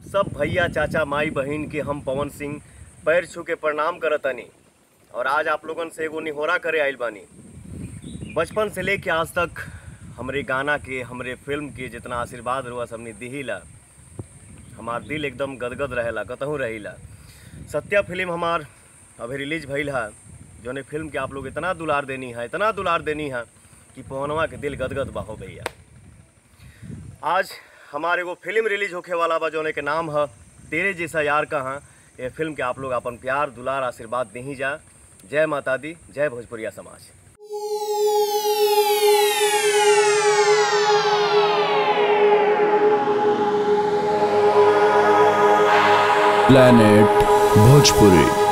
सब भैया चाचा माई बहिन के हम पवन सिंह पैर छू के प्रणाम करतनी और आज आप लोगन से एगो निहोरा करे आइल बानी बचपन से लेके आज तक हमरे गाना के हमरे फिल्म के जितना आशीर्वाद रुआ सबने दिहिला हमार दिल एकदम गदगद रहेला कतहूँ रहिला सत्या फिल्म हमार अभी रिलीज भइल है जौन फिल्म के आप लोग इतना दुलार देनी है इतना दुलार देनी है कि पवनवा के दिल गदगद बा हो भैया आज हमारे एगो फिल्म रिलीज होखे वाला बा जौन के नाम है तेरे जैसा यार कहाँ ये फिल्म के आप लोग अपन प्यार दुलार आशीर्वाद दही जा जय माता दी जय भोजपुरिया समाज planet bhojpuri